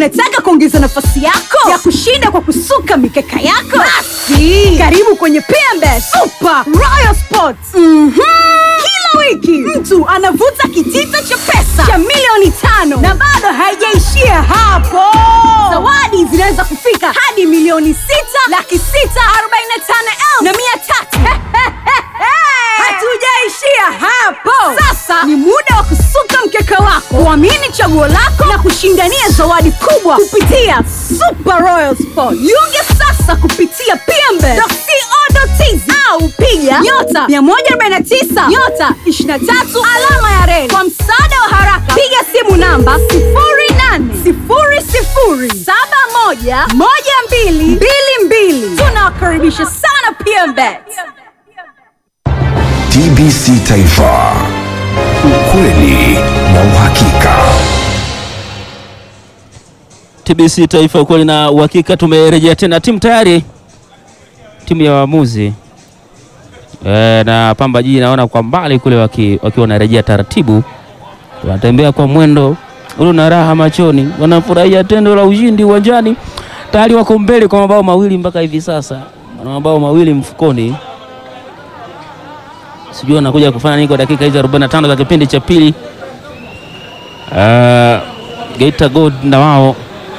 Unataka kuongeza nafasi yako ya kushinda kwa kusuka mikeka yako? Basi karibu kwenye PMBet Super Royal Sports. Mhm. Kila wiki mtu anavuta kitita cha pesa cha milioni tano na bado haijaishia hapo. Zawadi zinaweza kufika hadi milioni sita laki sita arobaini na tano elfu na mia tatu. Hatujaishia hapo. Sasa ni muda wa kusuka mkeka wako, kuamini chaguo lako na kushindania zawadi kubwa kupitia Super Royal Sport. Jiunge sasa kupitia pmbe.co.tz au piga nyota 149 nyota 23 alama ya reli. Kwa msaada wa haraka, piga simu namba 0800711222. Tunawakaribisha sana PMBet. TBC Taifa, ukweli na uhakika. TBC Taifa, ukweli na uhakika. Tumerejea tena, timu tayari, timu ya waamuzi e, na Pamba Jiji naona kwa mbali kule waki- wakiwa wanarejea taratibu, wanatembea kwa mwendo ule na raha machoni, wanafurahia tendo la ushindi uwanjani. Tayari wako mbele kwa mabao mawili mpaka hivi sasa, wana mabao mawili mfukoni. Sijui wanakuja kufanya nini kwa dakika hizi 45 za kipindi cha pili. Uh, Geita Gold na wao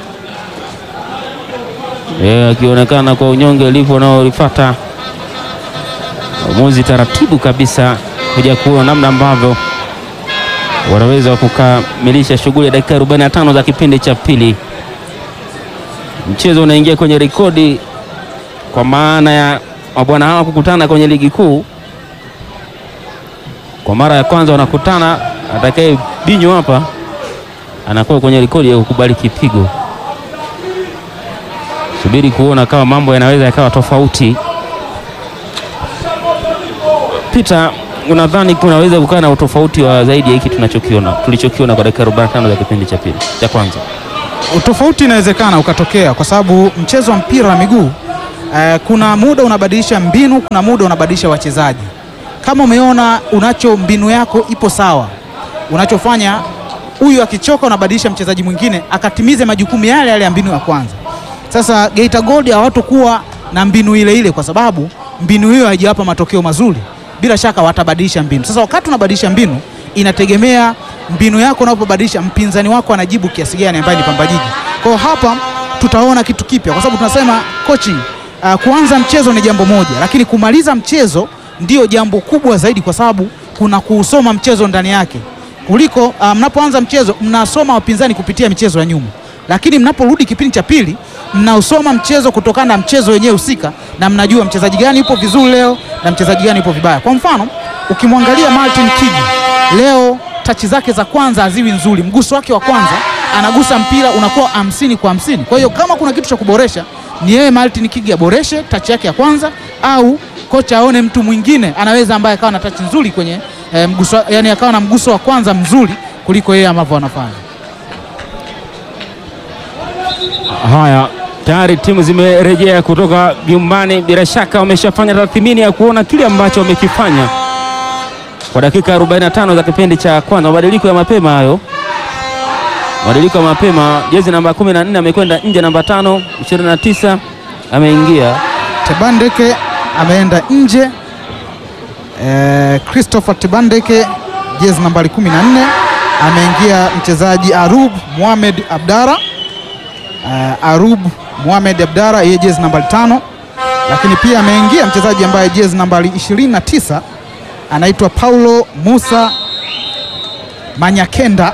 Eh, akionekana kwa unyonge ulivyo unaolifuata uamuzi taratibu kabisa kuja kuona namna ambavyo wanaweza kukamilisha shughuli ya dakika 45 za kipindi cha pili. Mchezo unaingia kwenye rekodi kwa maana ya mabwana hawa kukutana kwenye ligi kuu kwa mara ya kwanza wanakutana. Atakaye binyo hapa anakuwa kwenye rekodi ya kukubali kipigo. Subiri kuona kama mambo yanaweza yakawa tofauti. Peter, unadhani kunaweza kukaa na utofauti wa zaidi ya hiki tunachokiona tulichokiona kwa dakika 45 za kipindi cha pili cha kwanza? Utofauti inawezekana ukatokea kwa sababu mchezo wa mpira wa miguu eh, kuna muda unabadilisha mbinu, kuna muda unabadilisha wachezaji. Kama umeona unacho mbinu yako ipo sawa, unachofanya huyu akichoka, unabadilisha mchezaji mwingine akatimize majukumu yale yale ya mbinu ya kwanza. Sasa Geita Gold hawatokuwa na mbinu ile ile, kwa sababu mbinu hiyo haijawapa matokeo mazuri. Bila shaka watabadilisha mbinu. Sasa wakati unabadilisha mbinu, inategemea mbinu yako unapobadilisha, mpinzani wako anajibu kiasi gani, ambaye ni Pamba Jiji. Kwa hiyo hapa tutaona kitu kipya, kwa sababu tunasema coaching, uh, kuanza mchezo ni jambo moja, lakini kumaliza mchezo ndio jambo kubwa zaidi, kwa sababu kuna kuusoma mchezo ndani yake kuliko uh, mnapoanza mchezo mnasoma wapinzani kupitia michezo ya nyuma, lakini mnaporudi kipindi cha pili mnausoma mchezo kutokana na mchezo wenyewe husika, na mnajua mchezaji gani yupo vizuri leo na mchezaji gani yupo vibaya. Kwa mfano ukimwangalia Martin Kigi leo, tachi zake za kwanza haziwi nzuri, mguso wake wa kwanza anagusa mpira unakuwa hamsini kwa hamsini. Kwa hiyo kama kuna kitu cha kuboresha ni yeye Martin Kigi aboreshe tachi yake ya kwanza, au kocha aone mtu mwingine anaweza ambaye akawa na tachi nzuri kwenye eh, mguso, yani akawa na mguso wa kwanza mzuri kuliko yeye ambavyo anafanya. Haya, tayari timu zimerejea kutoka vyumbani. Bila shaka wameshafanya tathmini ya kuona kile ambacho wamekifanya kwa dakika 45 za kipindi cha kwanza. Mabadiliko ya mapema hayo, mabadiliko ya mapema. Jezi namba 14 amekwenda nje, namba tano 29 ameingia. Tebandeke ameenda nje. Eh, Christopher Tebandeke jezi nambari 14 ameingia mchezaji Arub Mohamed Abdara. Eh, Arub Mohamed Abdara yeye jezi nambari tano, lakini pia ameingia mchezaji ambaye jezi nambari 29 anaitwa Paulo Musa Manyakenda.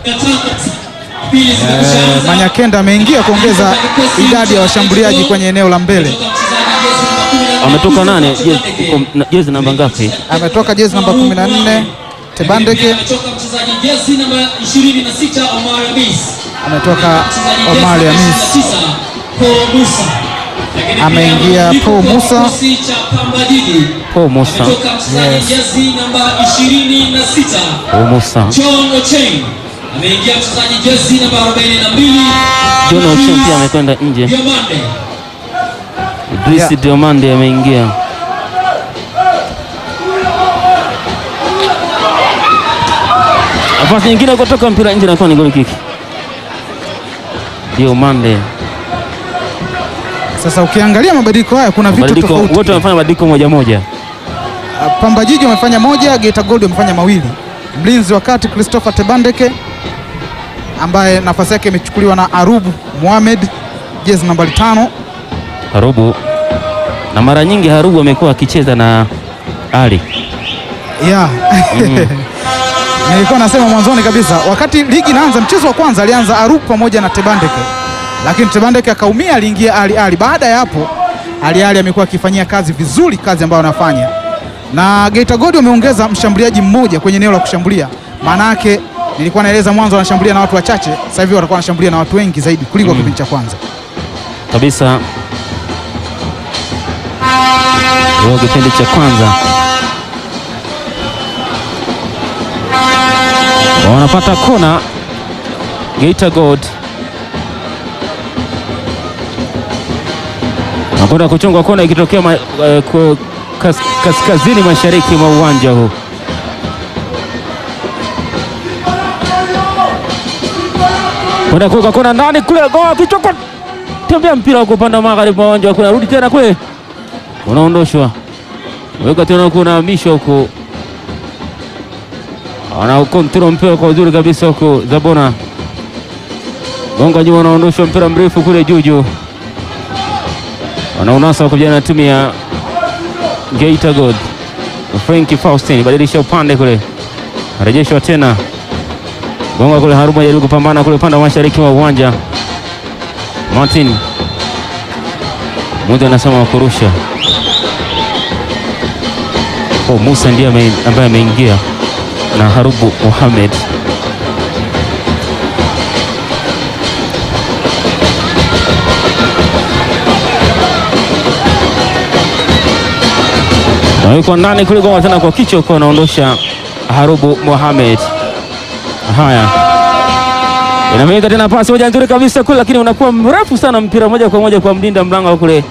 Eh, Manyakenda ameingia kuongeza idadi ya washambuliaji kwenye eneo la mbele. Ametoka nane jezi, uko na- jezi namba ngapi? ametoka jezi namba 14 Tebandeke, Ametoka mchezaji jezi namba 26 Omar Hamis. ametoka Mchezaji jezi Omar namba Hamis, 29 Paul Musa. Lakini pia Ameingia mabadiliko Paul kwa Musa. kikosi cha Pamba Jiji. Paul Musa, Ametoka mchezaji jezi namba 26 Paul Musa, John Ocheng. Ameingia mchezaji jezi namba 42 John Ochieng pia amekwenda nje. Diomande. Idris Diomande ameingia. Nafasi nyingine kutoka mpira nje, nakuwa ni goli kiki. Diomande. Sasa ukiangalia mabadiliko haya kuna vitu Mabadiliko tofauti. wote wamefanya mabadiliko moja moja. Uh, Pamba Jiji wamefanya moja, Geita Gold wamefanya mawili. Mlinzi wa kati Christopher Tebandeke ambaye nafasi yake imechukuliwa na Arubu Mohamed, jezi nambari tano. Harubu na mara nyingi Harubu amekuwa akicheza na Ali. Yeah. Nilikuwa nasema mwanzoni kabisa wakati ligi inaanza, mchezo wa kwanza alianza Arubu pamoja na Tebandeke, lakini Tebandeke akaumia, aliingia Ali Ali. Baada ya hapo Ali Ali amekuwa akifanyia kazi vizuri kazi ambayo anafanya, na Geita Gold wameongeza mshambuliaji mmoja kwenye eneo la kushambulia. Maana yake nilikuwa naeleza mwanzo wanashambulia na watu wachache, sasa hivi watakuwa wanashambulia na watu wengi zaidi kuliko kipindi cha kwanza. kabisa huo kipindi cha kwanza wanapata kona Geita Gold nakwenda kuchongwa kona ikitokea ma, eh, ku- kas, kaskazini mashariki mwa uwanja huu kwenda kuweka kona ndani kule goa kichoko tembea mpira huko upande wa magharibi mwa uwanja kuna rudi tena kule unaondoshwa weka tena kunahamishwa huko ana kontrol mpira kwa uzuri kabisa huko Zabona gonga nyuma unaondoshwa mpira mrefu kule juju wanaunasa kuja na timu ya Geita Gold Franki Faustin badilisha upande kule arejeshwa tena gonga kule Haruma jaribu kupambana kule upande wa mashariki wa uwanja Martin Muda anasema wa kurusha. Oh, Musa ndiye ame- ambaye ameingia na Harubu Mohamed. Na yuko ndani kule goma tena kwa kichwa kwa anaondosha Harubu Mohamed. Haya. Inamega tena pasi moja nzuri kabisa kule, lakini unakuwa mrefu sana mpira moja kwa moja kwa mlinda mlango kule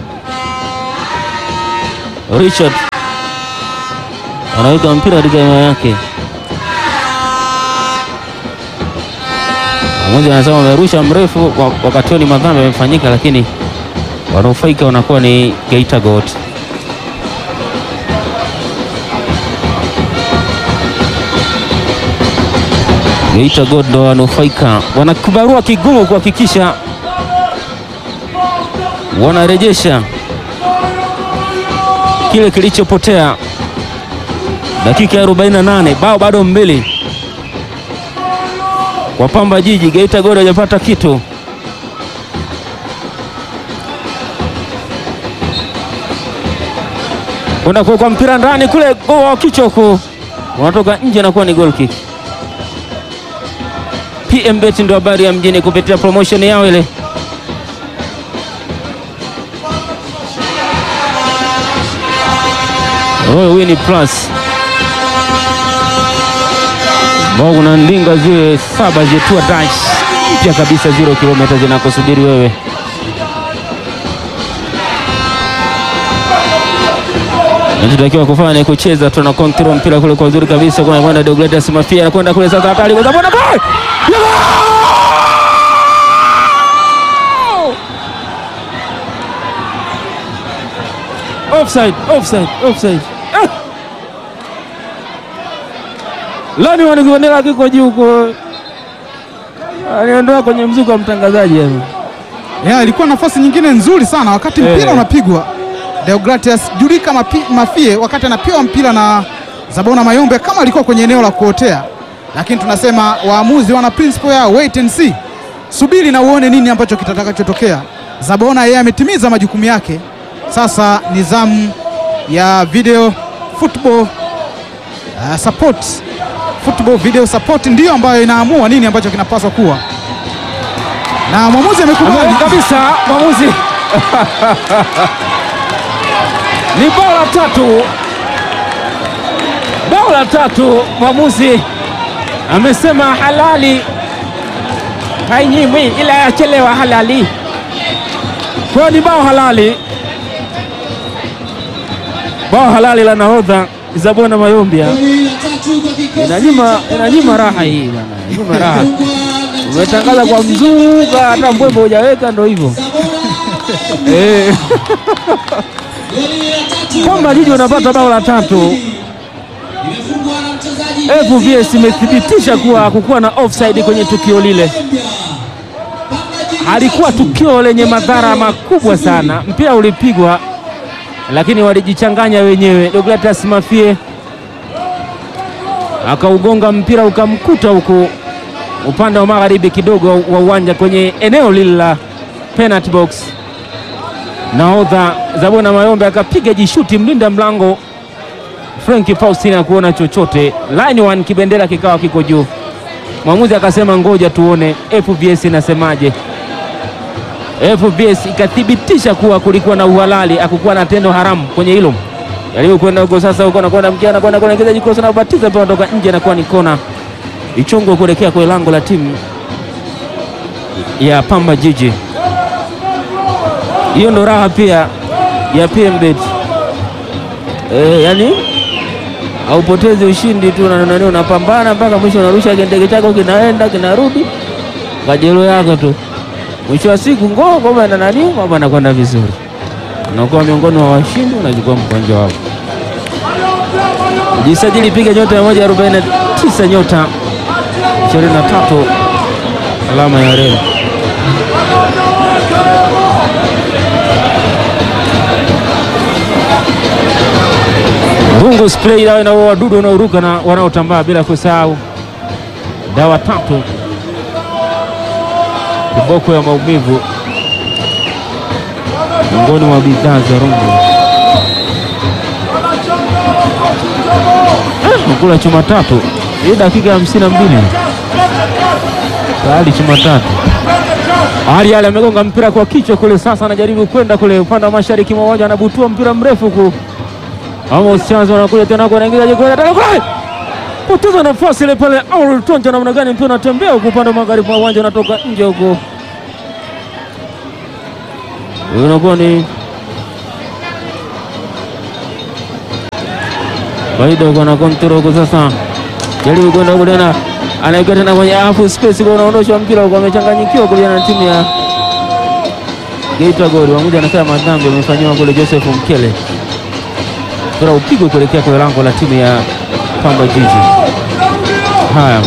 Richard anaweka mpira katika eneo yake. Mmoja anasema amerusha mrefu, wa- wakati huo ni madhambi yamefanyika, lakini wanaofaika wanakuwa ni Geita Gold. Geita Gold ndo wanufaika, wana kibarua kigumu kuhakikisha wanarejesha kile kilichopotea. Dakika ya 48, bao bado mbili kwa Pamba Jiji. Geita Gold hajapata kitu. Kwenda kuwekwa mpira ndani kule, goa kichwa huko, unatoka nje, nakuwa ni goal kick. PM Bet ndo habari ya mjini kupitia promotion yao ile. Royal Win Plus ambao kuna ndinga zile saba zetua dash mpya kabisa, zero kilomita zinakusubiri wewe. Nachotakiwa kufanya ni kucheza, tuna control mpira kule kwa uzuri kabisa. Kuna kwenda Deogratias Mafia anakwenda kule sasa, hatari kwa sababu ball offside, offside, offside. Ah! Lani wanikuonela kiko juu huko, aliondoa kwenye mzuko wa mtangazaji hapo. Yeah, ilikuwa nafasi nyingine nzuri sana wakati Eh. mpira unapigwa. Deogratias Julika Mapi, Mafie wakati anapewa mpira na Zabona Mayombe kama alikuwa kwenye eneo la kuotea, lakini tunasema waamuzi wana principle yao, wait and see, subiri na uone nini ambacho kitakachotokea. Zabona yeye ametimiza majukumu yake, sasa ni zamu ya video football uh, support football video support ndiyo ambayo inaamua nini ambacho kinapaswa kuwa, na mwamuzi amekubali Ameweka kabisa mwamuzi ni bao la tatu, bao la tatu. Mwamuzi amesema halali hainyimwi, ila yachelewa halali. Kwa hiyo ni bao halali, bao halali la nahodha Zabona Mayombia. Inanyima, inanyima raha hii bwana, inanyima raha. umetangaza kwa mzuka, hata mbwembe hujaweka, ndo hivyo eh. Goli la tatu. Pamba Jiji wanapata bao la tatu. Imefungwa na mchezaji FVS imethibitisha kuwa hakukuwa na offside kwenye tukio lile. Halikuwa tukio lenye madhara makubwa sana, mpira ulipigwa, lakini walijichanganya wenyewe. Deogratias Mafie akaugonga mpira ukamkuta huku upande wa magharibi kidogo wa uwanja kwenye eneo lile la penalty box. Nahodha Zabona Mayombe akapiga jishuti, mlinda mlango Frank Faustina kuona chochote. Line one kibendera kikawa kiko juu, mwamuzi akasema ngoja tuone FBS inasemaje. FBS ikathibitisha kuwa kulikuwa na uhalali, hakukuwa na tendo haramu kwenye hilo. Jaribu kwenda huko sasa, huko anakwenda mkia, anakwenda kuelekeza jikosa na ubatiza mpira kutoka nje, anakuwa ni kona ichungwa kuelekea kwenye lango la timu ya Pamba Jiji. Hiyo ndo raha pia ya PMBet. Eh, yani haupotezi ushindi tu na nani, unapambana mpaka mwisho, unarusha kindege chako kinaenda kinarudi kajelo yako tu, mwisho wa siku ngoo ngoma na nani, mambo anakwenda vizuri, unakuwa miongoni mwa washindi, unachukua mkwanja wako. Jisajili, piga nyota 149 nyota 23 alama ya reli. Rungu spray dawa na wadudu wanaoruka na wanaotambaa, bila kusahau dawa tatu kiboko ya maumivu, miongoni mwa bidhaa za Rungu. Eh, kula chuma tatu hii dakika ya hamsini na mbili tayari chuma tatu. Ali Ali amegonga mpira kwa kichwa kule, sasa anajaribu kwenda kule upande wa mashariki mwa uwanja, anabutua mpira mrefu ku Amos Chanzo anakuja tena kwa anaingiza jikoni tena kule. Poteza nafasi ile pale Aurel Tonja namna gani mpira unatembea huko upande wa magharibi mwa uwanja unatoka nje huko. Huyo unakuwa ni Faida huko na kontrol huko sasa. Jaribu kwenda huko tena. Anaingia tena kwenye half space kwa unaondosha mpira huko amechanganyikiwa kule na timu ya Geita Gold. Mmoja anasema madhambi amefanywa kule Joseph Mkele mpira upigwe kuelekea kwenye lango la timu ya Pamba Jiji. Haya,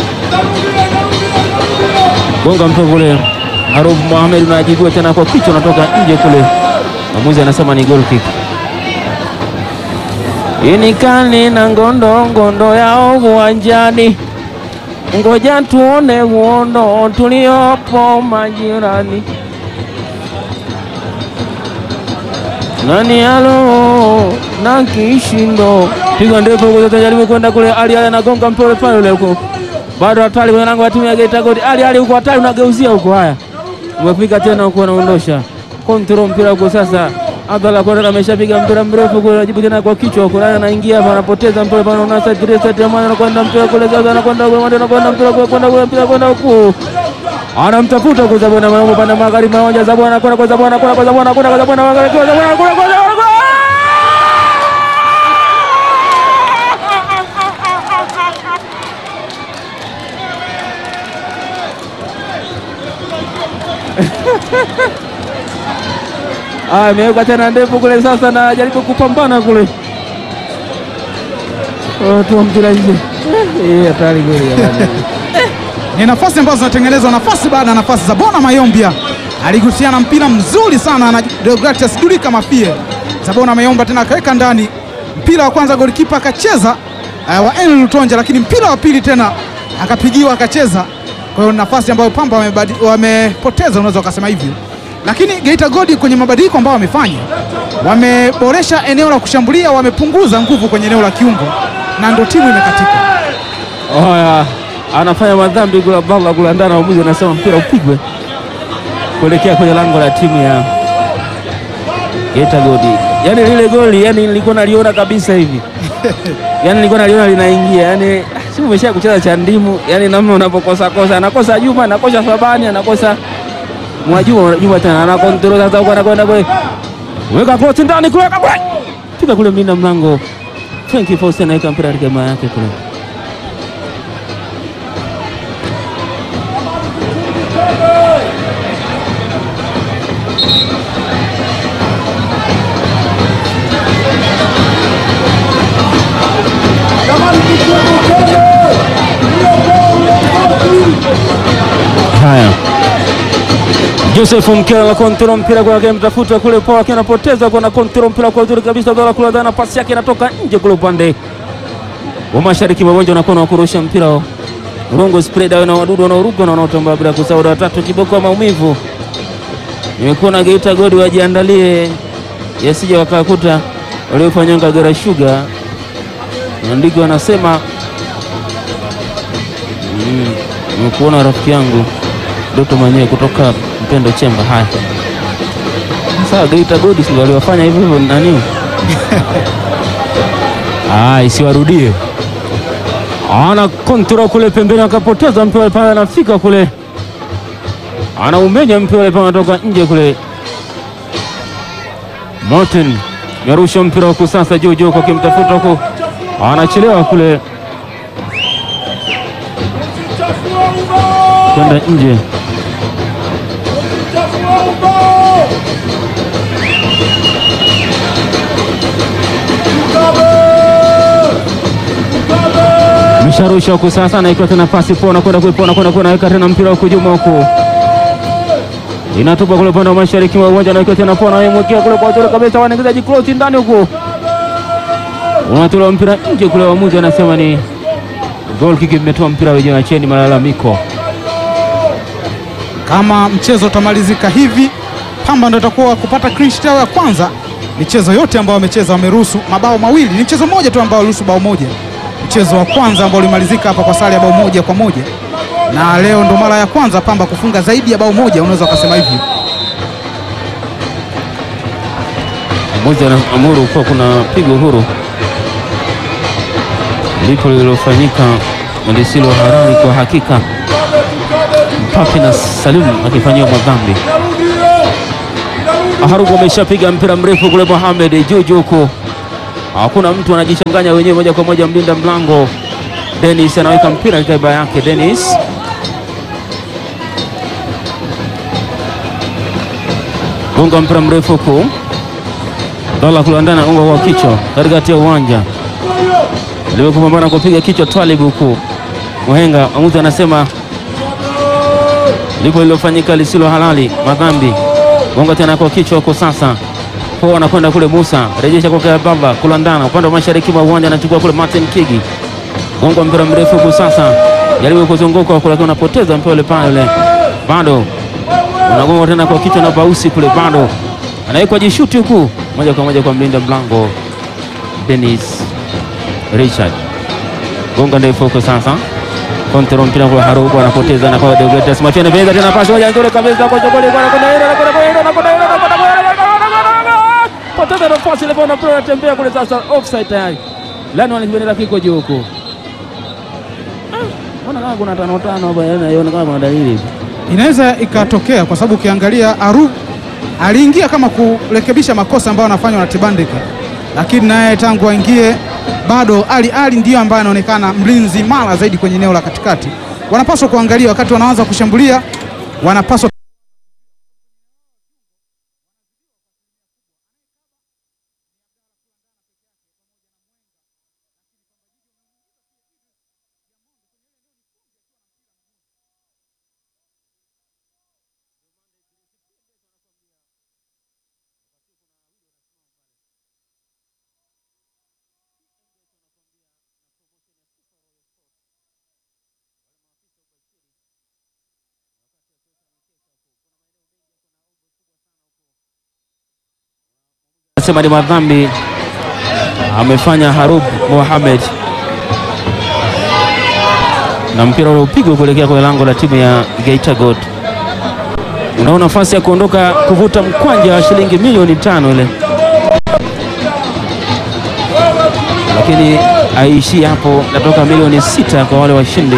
gonga mpira kule, Harub Mohamed unajibiwa tena kwa kichwa, unatoka nje kule, mwamuzi anasema ni goal kick. Inikani na ngondo ngondo yao uwanjani, ngoja tuone uondo tuliopo majirani. nani alo na kishindo piga ndefu huko, sasa jaribu kwenda kule. Ali Ali anagonga mpole pale ule huko, bado hatari kwenye lango la timu ya Geita Gold. Ali Ali huko hatari, unageuzia huko. Haya, umefika tena huko, anaondosha kontrol mpira huko sasa. Abdalla Kone ameshapiga mpira mrefu kule, anajibu tena kwa kichwa huko, naye anaingia hapa, anapoteza mpira pale, unaona sasa Idrisa Temani anakwenda mpira kule, sasa anakwenda kule, mwende anakwenda mpira kule, kwenda kule, mpira kwenda huko anamtafuta kwa Zabona Maombo pande magharibi maonja Zabona anakwenda kwa Zabona anakwenda kwa Zabona anakwenda kwa Zabona magharibi kwa Zabona anakwenda kwa Zabona Ah, ameweka tena ndefu kule sasa, na jaribu kupambana kule, watu wa mpira nje. Eh, hatari kweli jamani. Ni nafasi ambazo zinatengenezwa nafasi baada ya nafasi. Zabona Mayombia aligusiana mpira mzuri sana na Deogratias Dulika Mafie. Zabona Mayomba tena akaweka ndani mpira wa kwanza, golikipa akacheza uh, wa Enel Lutonja, lakini mpira wa pili tena akapigiwa akacheza. Kwa hiyo nafasi ambayo Pamba wamebadi- wamepoteza, unaweza ukasema hivyo, lakini Geita Gold kwenye mabadiliko ambayo wamefanya, wameboresha eneo la kushambulia, wamepunguza nguvu kwenye eneo la kiungo na ndo timu imekatika. Haya, anafanya madhambi kula balla kula ndani, waamuzi anasema mpira upigwe kuelekea kwenye lango la timu ya Geita Gold. Yani lile goli, yani nilikuwa naliona kabisa hivi yani nilikuwa naliona linaingia, yani si umesha kucheza cha ndimu, yani namna unapokosa kosa, anakosa Juma, anakosa Sabani, anakosa Mwajuma, Juma tena anakontrol sasa, huko anakwenda kule, weka cross ndani kule, weka kule, piga kule, mlinda mlango Frank Faustin anaweka mpira katika maa yake kule Joseph Mkela na kontrol mpira kwa yake mtafuta kule Paul akiwa anapoteza kwa na kontrol mpira kwa uzuri kabisa dola kule ndani pasi yake inatoka nje kule upande wa mashariki mwa uwanja unakuwa na kurusha mpira Rongo spread na wadudu wanaoruka na wanaotambaa bila kusahau watatu kiboko wa maumivu. Nimekuwa na Geita Godi wajiandalie yasije wakakuta waliofanya Kagera Sugar. Maandiko anasema mm, nimekuona rafiki yangu Doto mwenyewe kutoka Mpendo Chemba. Haya, sasa Geita Godi si waliwafanya hivyo hivyo nani? Ah, isiwarudie. Ana kontrol kule pembeni, akapoteza mpira pale, anafika kule, anaumenya mpira pale, anatoka nje kule. Martin yarusha mpira huku sasa juu juu, kwa kimtafuta huku, anachelewa kule kwenda nje. Misharusha huku sasa, anaikiwa tena pasi pona kwenda kuipona kwenda kunaweka tena mpira huku juma huku inatupa kule upande wa mashariki wa uwanja, anaikiwa tena pona, aimwekea kule kwa uzuri kabisa, wanaingiza jikloti ndani huku, unatolewa mpira nje kule, waamuzi anasema ni goal kick, imetoa mpira wenyewe, acheni malalamiko. Kama mchezo utamalizika hivi, Pamba ndio itakuwa kupata clean sheet yao ya kwanza. Michezo yote ambayo wamecheza wameruhusu mabao mawili, ni mchezo mmoja tu ambao waliruhusu bao moja, mchezo wa kwanza ambao ulimalizika hapa kwa sare ya bao moja kwa moja, na leo ndo mara ya kwanza Pamba kufunga zaidi ya bao moja, unaweza ukasema hivyo. Mmoja anaamuru kuwa kuna pigo huru lipo lililofanyika lisilo halali kwa hakika. Mpapi na Salim akifanyiwa madhambi. Harugu ameshapiga mpira mrefu kule, Mohamed juu juu huko, hakuna mtu anajichanganya wenyewe moja kwa moja. Mlinda mlango Dennis anaweka mpira katika iba yake. Dennis gonga mpira mrefu huku, dola kulandana unga kwa kichwa katikati ya uwanja limekupambana kupiga kichwa Twalib huku Muhenga amuzi anasema lipo lilofanyika lisilo halali, madhambi. Gonga tena kwa kichwa huko sasa, po anakwenda kule. Musa rejesha kwa Bamba kulandana upande wa mashariki mwa uwanja, anachukua kule Martin Kigi, gonga mpira mrefu huku sasa, jaribu kuzunguka huko, lakini unapoteza mpira ule pale, bado unagonga tena kwa kichwa na Bausi kule, bado anawekwa jishuti huku, moja kwa moja kwa mlinda mlango Dennis Richard gonga ndefu huko sasa, kontrol mpira kwa Harubu anapoteza na kwa Deogratias Machene veza tena pasi moja nzuri kabisa kwa Jogoli kwa kwenda ile na kwenda ile na kwenda ile na kwenda ile poteza nafasi ile bwana mpira unatembea kule sasa, offside tayari. Lani wanakibendera kiko juu huko. Mbona kama kuna tano tano hapa, yaani kama kuna dalili hivi. Inaweza ikatokea kwa sababu ukiangalia Aru aliingia kama kurekebisha makosa ambayo anafanywa na Tibandika, lakini naye tangu aingie bado Ali Ali ndiyo ambaye anaonekana mlinzi mara zaidi kwenye eneo la katikati. Wanapaswa kuangalia wakati wanaanza kushambulia, wanapaswa Anasema ni madhambi amefanya Harub Mohamed, na mpira ule upigwa kuelekea kwenye lango la timu ya Geita Gold. Unao nafasi ya kuondoka kuvuta mkwanja wa shilingi milioni tano ile, lakini aishi hapo, natoka milioni sita kwa wale washindi.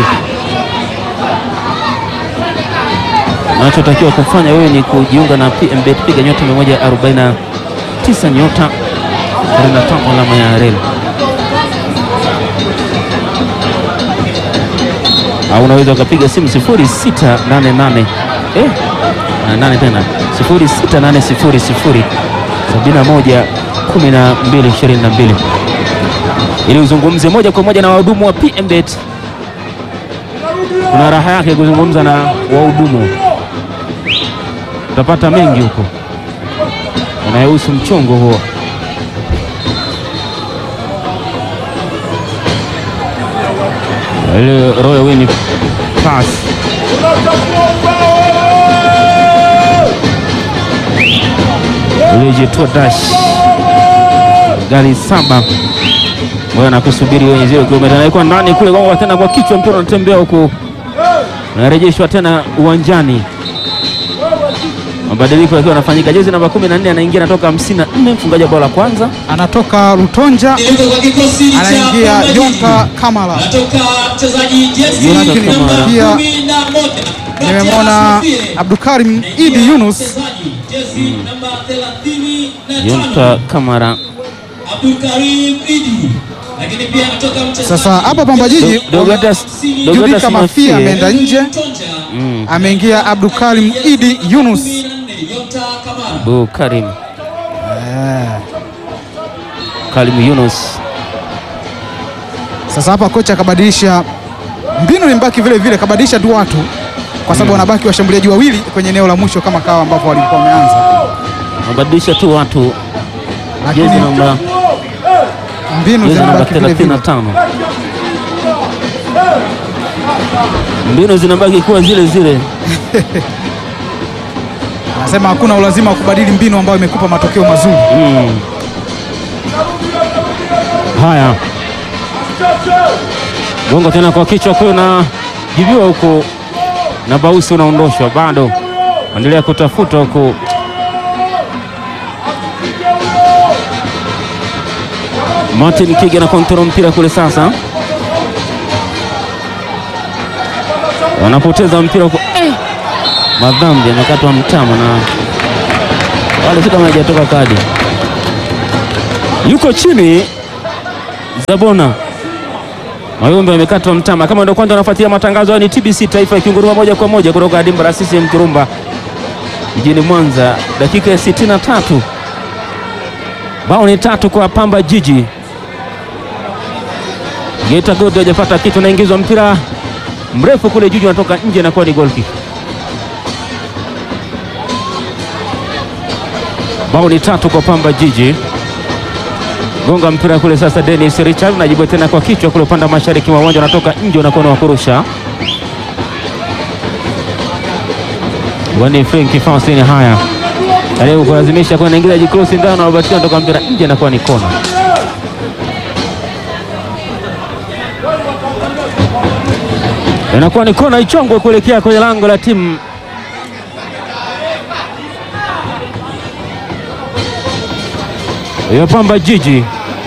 Unachotakiwa kufanya wewe ni kujiunga na PMBet, piga nyota 140 tisa nyota 45 alama ya reli, au unaweza ukapiga simu 0688 eh, na nane tena 0680 71 12 22 ili uzungumze moja kwa moja na wahudumu wa PMBet. Kuna raha yake kuzungumza na wahudumu utapata mengi huko yanayohusu mchongo huo. Ile Royal Win pass ulijitua dash gari saba moja na kusubiri wenye zero kilomita naikuwa ndani kule gonga tena kwa kichwa, mpira unatembea huku unarejeshwa tena uwanjani. Mabadiliko yakiwa yanafanyika, jezi namba 14 anaingia, anatoka 54 mfungaji wa bao la kwanza Anatoka Lutonja Dereva kwa kikosi cha anaingia Pamba Jiji. Yonta Kamara. Anatoka mchezaji jezi Yonta namba Kamara. Pia 11. Nimemwona Matias Abdulkarim Idi Yunus Mchezaji jezi namba 35. Yonta Kamara. Abdulkarim Idi. Lakini pia anatoka mchezaji Sasa hapa Pamba Jiji Dogatas Judika Dogatas Mafia Mafie ameenda nje, Mtonja. Mm, ameingia Abdulkarim Idi Yunus. 14, Yonta Kamara. Bu Karim Eh, Karim Yunus Sasa hapa kocha akabadilisha mbinu, ni mbaki vile vile, kabadilisha tu watu kwa sababu wanabaki washambuliaji wawili kwenye eneo la mwisho kama kawa ambavyo walikuwa wameanza, mabadilisha tu watu, lakini jezi namba mbinu jezi namba zinabaki vile vile. 35 mbinu zinabaki kuwa zile zile. Anasema hakuna ulazima wa kubadili mbinu ambayo imekupa matokeo mazuri. Mm. Haya, gongo tena kwa kichwa kwa na jibiwa huko na Bausi unaondoshwa, bado endelea kutafuta huko. Martin Kige na kontrol mpira kule sasa, wanapoteza mpira huko eh. Madhambi amekatwa mtama na wale si kama hajatoka kadi, yuko chini Zabona Mayumbe amekatwa mtama. Kama ndio kwanza unafuatia matangazo haya, ni TBC Taifa ikinguruma moja kwa moja kutoka dimba la CCM Kirumba jijini Mwanza, dakika ya 63 bao ni tatu kwa Pamba Jiji. Geita Gold hajapata kitu, naingizwa mpira mrefu kule Juju, anatoka nje na kuwa ni goal kick. Bao ni tatu kwa Pamba Jiji. Gonga mpira kule sasa, Dennis Richard najibu tena kwa kichwa kule upande wa mashariki mwa uwanja, unatoka nje, unakuwa wa kurusha wani Frank Faustin. Haya, karibu kulazimisha kwa naingiza jikrosi ndani, anabatia anatoka mpira nje, inakuwa ni kona. Inakuwa ni kona ichongwe kuelekea kwenye lango la timu ya Pamba Jiji.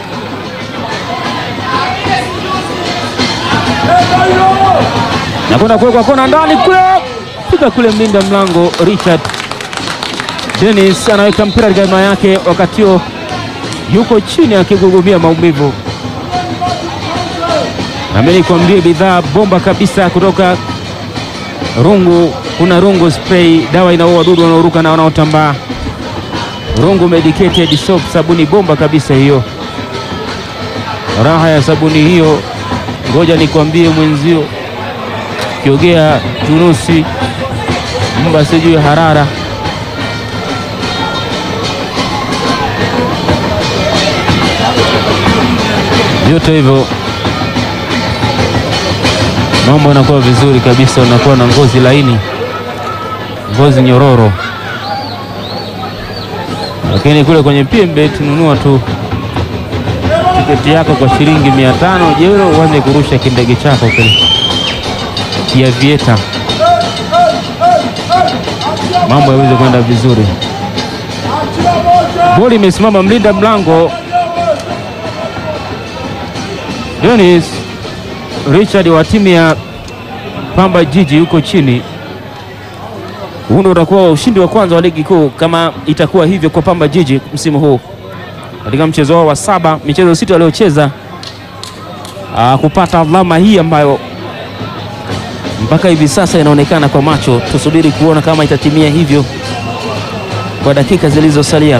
Nakwenda kuwekwa kona ndani kule, piga kule mlinda mlango Richard Dennis anaweka mpira katika hema yake, wakati huo yuko chini akigugumia maumivu. Nami nikwambie bidhaa bomba kabisa kutoka Rungu. Kuna Rungu spray, dawa inaua wadudu wanaoruka na wanaotambaa. Rungu medicated soap, sabuni bomba kabisa hiyo. Raha ya sabuni hiyo, ngoja nikwambie mwenzio, kiogea tunusi, mba sijui harara vyote hivyo mambo yanakuwa vizuri kabisa, unakuwa na ngozi laini, ngozi nyororo. Lakini kule kwenye PMBet nunua tu tiketi yako kwa shilingi mia tano jero, uanze kurusha kindege chako kile kia vieta, mambo yaweze kwenda vizuri. Boli imesimama, mlinda mlango Dennis Richard wa timu ya Pamba Jiji yuko chini. Huu ndio utakuwa ushindi wa kwanza wa ligi kuu kama itakuwa hivyo kwa Pamba Jiji msimu huu katika mchezo wao wa saba, michezo sita waliocheza, ah, kupata alama hii ambayo mpaka hivi sasa inaonekana kwa macho. Tusubiri kuona kama itatimia hivyo kwa dakika zilizosalia.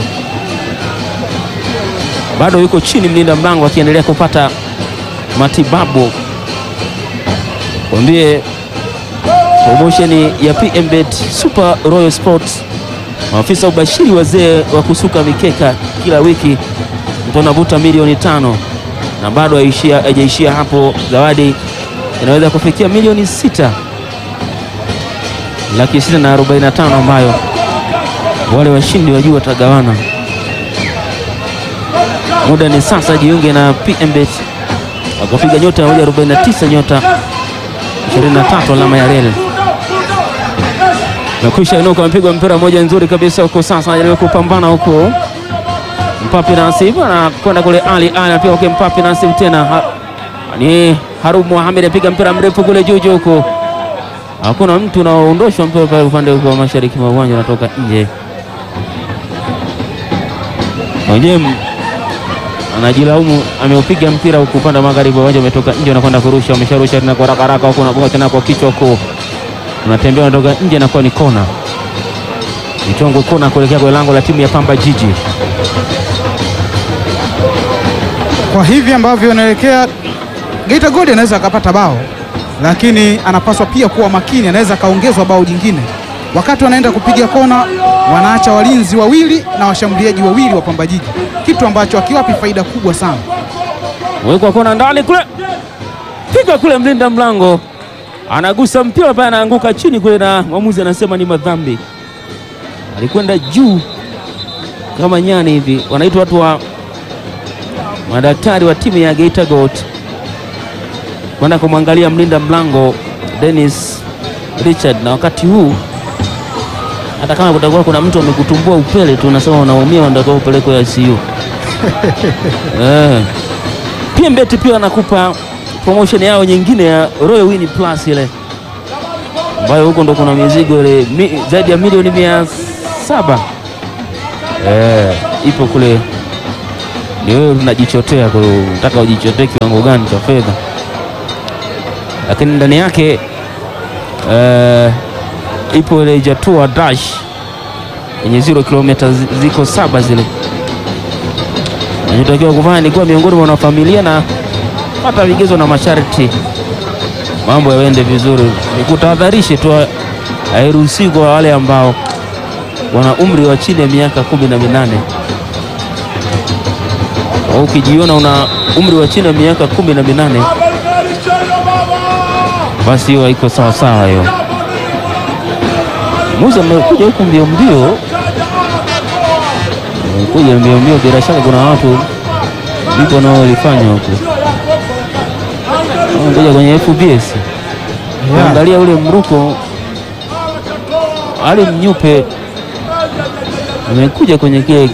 Bado yuko chini mlinda mlango akiendelea kupata matibabu. Kwambie promotion ya PMBet Super Royal Sports Maafisa ubashiri wazee wa kusuka mikeka kila wiki mtu anavuta milioni tano na bado haishia- haijaishia hapo. Zawadi inaweza kufikia milioni sita laki sita na arobaini na tano ambayo wale washindi wa juu watagawana. Muda ni sasa, jiunge na PMBet wakapiga nyota 149 nyota 23 alama ya reli Mekwisha inuka, amepigwa mpira mmoja nzuri kabisa huko. Sasa anajaribu kupambana huko, Mpapi Nasib anakwenda kule, Ali Ali anapiga huko, Mpapi Nasib tena ha, ni Harub Mohamed apiga mpira mrefu kule juu juu huko, hakuna mtu unaoondoshwa mpira pale upande huko wa mashariki mwa uwanja, unatoka nje. Mwenyewe anajilaumu, ameupiga mpira huko upande wa magharibi wa uwanja, umetoka nje, unakwenda kurusha, umesharusha tena kwa haraka haraka huko, unagonga tena kwa kichwa huko unatembea unatoka nje, inakuwa ni kona, michongo kona kuelekea kwa lango la timu ya Pamba Jiji. Kwa hivi ambavyo inaelekea, Geita Gold anaweza akapata bao, lakini anapaswa pia kuwa makini, anaweza akaongezwa bao jingine. Wakati wanaenda kupiga kona, wanaacha walinzi wawili na washambuliaji wawili wa Pamba Jiji, kitu ambacho akiwapi faida kubwa sana. Wekwa kona ndani kule, piga kule, mlinda mlango anagusa mpira pale, anaanguka chini kule, na mwamuzi anasema ni madhambi. Alikwenda juu kama nyani hivi, wanaitwa watu wa madaktari wa timu ya Geita Gold kwenda kumwangalia mlinda mlango Dennis Richard, na wakati huu hata kama kutakuwa kuna mtu amekutumbua upele tu, unasema unaumia, unatakiwa upelekwe ICU. eh. PMBet pia wanakupa promotion yao nyingine ya Royal Win Plus ile ambayo huko ndo kuna mizigo ile mi, zaidi ya milioni mia saba eh, ipo kule. Ni wewe unajichotea, kwa hiyo unataka ujichotee kiwango gani cha fedha, lakini ndani yake eh, ipo ile Jatua Dash yenye zero kilomita zi- ziko saba zile nachotakiwa kufanya ni kuwa miongoni mwa wanafamilia na pata vigezo na masharti, mambo yaende vizuri. Nikutahadharishe tu, hairuhusiwi kwa wale ambao wana umri wa chini ya miaka kumi na minane. Au ukijiona una umri wa chini ya miaka kumi na minane, basi hiyo haiko sawa sawa. Hiyo muzi amekuja huku mbio mbio, amekuja mbio mbio, bila shaka kuna watu lipo naolifanya huku ngoja kwenye FBS angalia ule mruko Ali Mnyupe amekuja kwenye kile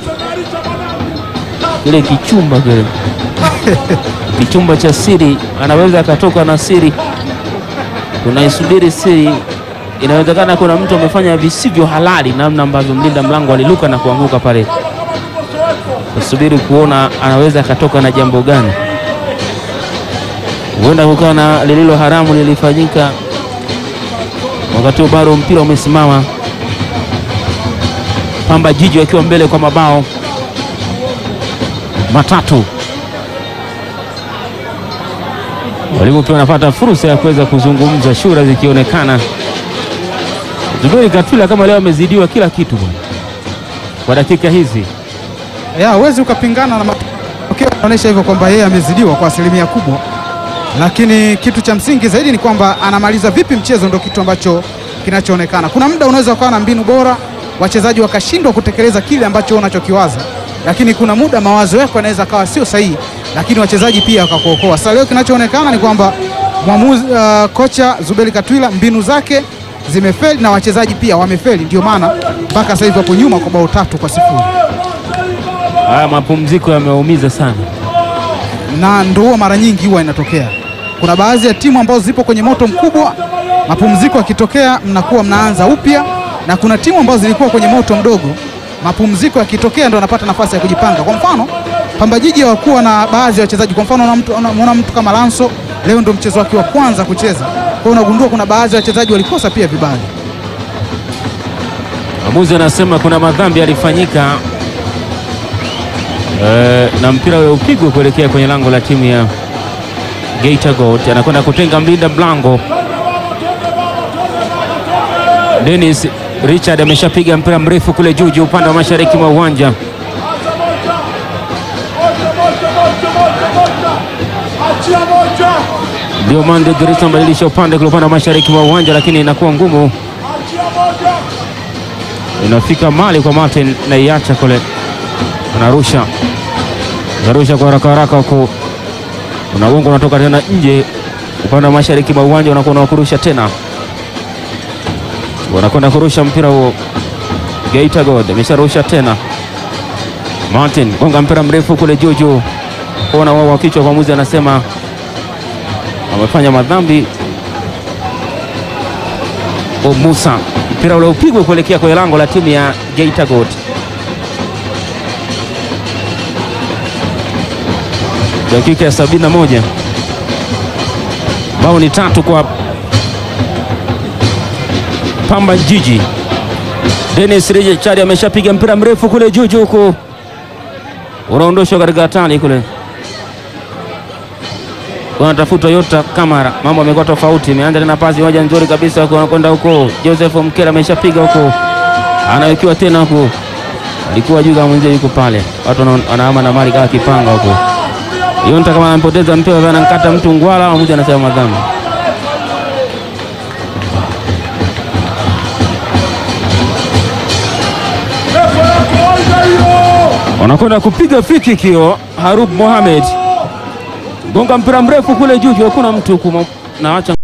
kile kichumba kile kichumba cha siri, anaweza akatoka na siri, tunaisubiri siri. Inawezekana kuna mtu amefanya visivyo halali, namna ambavyo mlinda mlango aliluka na kuanguka pale. Tusubiri kuona anaweza akatoka na jambo gani huenda kukawa na lililo haramu lilifanyika wakati huo bado mpira umesimama, Pamba Jiji wakiwa mbele kwa mabao matatu. Walimu pia wanapata fursa ya kuweza kuzungumza, shura zikionekana. Zuberi Katwila kama leo amezidiwa kila kitu bwana, kwa dakika hizi ya huwezi ukapingana na matokeo yanaonyesha hivyo kwamba yeye amezidiwa kwa asilimia kubwa, lakini kitu cha msingi zaidi ni kwamba anamaliza vipi mchezo, ndio kitu ambacho kinachoonekana. Kuna muda unaweza ukawa na mbinu bora, wachezaji wakashindwa kutekeleza kile ambacho unachokiwaza, lakini kuna muda mawazo yako yanaweza kawa sio sahihi, lakini wachezaji pia wakakuokoa. Sasa leo kinachoonekana ni kwamba mwamuzi uh, kocha Zuberi Katwila mbinu zake zimefeli na wachezaji pia wamefeli, ndio maana mpaka sasa hivi wapo nyuma kwa bao tatu kwa sifuri. haya mapumziko yameumiza sana. na ndo huwa mara nyingi huwa inatokea. Kuna baadhi ya timu ambazo zipo kwenye moto mkubwa, mapumziko yakitokea mnakuwa mnaanza upya, na kuna timu ambazo zilikuwa kwenye moto mdogo, mapumziko yakitokea ndo wanapata nafasi ya kujipanga. Kwa mfano Pamba Jiji hawakuwa na baadhi ya wachezaji, kwa mfano unamtu- unamwona mtu kama Lanso leo ndo mchezo wake wa kwanza kucheza, kwa hiyo unagundua kuna baadhi ya wachezaji walikosa pia vibali. Mwamuzi anasema kuna madhambi yalifanyika eh, na mpira ule upigwe kuelekea kwenye lango la timu ya Geita Gold. Anakwenda kutenga mlinda mlango Dennis Richard ameshapiga mpira mrefu kule juu juu upande wa mashariki mwa uwanja. Diomande Grisa anabadilisha upande kule upande wa mashariki mwa uwanja, lakini inakuwa ngumu, inafika mali kwa Martin na iacha kule, anarusha anarusha kwa haraka haraka huko, unagonga unatoka tena nje upande wa mashariki mwa uwanja, unakuwa unakurusha tena, wanakwenda kurusha mpira huo. Geita God amesharusha tena, Martin gonga mpira mrefu kule juu juu, kona wao wa kichwa, mwamuzi anasema amefanya madhambi. O Musa, mpira ule upigwe kuelekea kwenye lango la timu ya Geita God. Dakika ya sabini na moja bao ni tatu kwa Pamba Jiji. Dennis Richard ameshapiga mpira mrefu kule juu juu huko, unaondoshwa katika hatari kule wanatafuta Yota Kamara, mambo amekuwa tofauti. Imeanza tena pasi moja nzuri kabisa huko, anakwenda huko. Joseph Mkera ameshapiga huko, anawekiwa tena huko, alikuwa juu kama mwenzie yuko pale, watu wana- wanahama na mali kama kipanga huko. Yonta kama anampoteza mpira, anankata mtu ngwala, mmoja anasema madhambi. wanakwenda kupiga free kick hiyo. Harub Mohamed gonga mpira mrefu kule juu juu, hakuna mtu huku, na acha